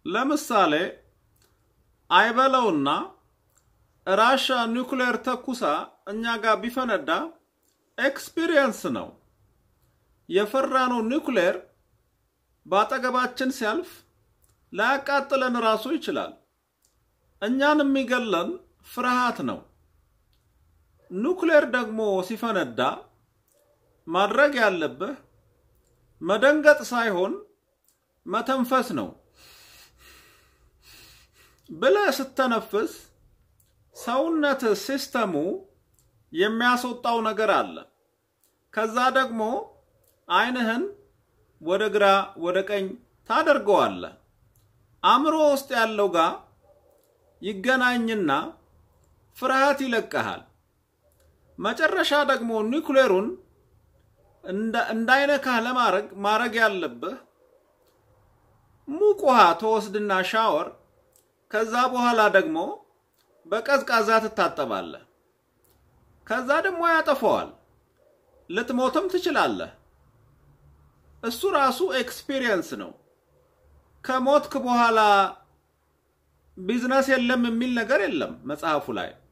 ለምሳሌ አይበለውና ራሻ ኒውክሌር ተኩሳ እኛ ጋር ቢፈነዳ ኤክስፒሪየንስ ነው። የፈራነው ኒውክሌር በአጠገባችን ሲያልፍ ላያቃጥለን ራሱ ይችላል። እኛን የሚገለን ፍርሃት ነው። ኑክሌር ደግሞ ሲፈነዳ ማድረግ ያለብህ መደንገጥ ሳይሆን መተንፈስ ነው። ብለህ ስተነፍስ ሰውነት ሲስተሙ የሚያስወጣው ነገር አለ። ከዛ ደግሞ አይንህን ወደ ግራ ወደ ቀኝ ታደርገዋለህ። አእምሮ ውስጥ ያለው ጋር ይገናኝና ፍርሃት ይለቀሃል። መጨረሻ ደግሞ ኒውክሌሩን እንዳይነካህ ለማድረግ ማድረግ ያለብህ ሙቅ ውሃ ተወስድና ሻወር፣ ከዛ በኋላ ደግሞ በቀዝቃዛ ትታጠባለህ። ከዛ ደግሞ ያጠፈዋል። ልትሞትም ትችላለህ። እሱ ራሱ ኤክስፒሪየንስ ነው። ከሞትክ በኋላ ቢዝነስ የለም የሚል ነገር የለም መጽሐፉ ላይ።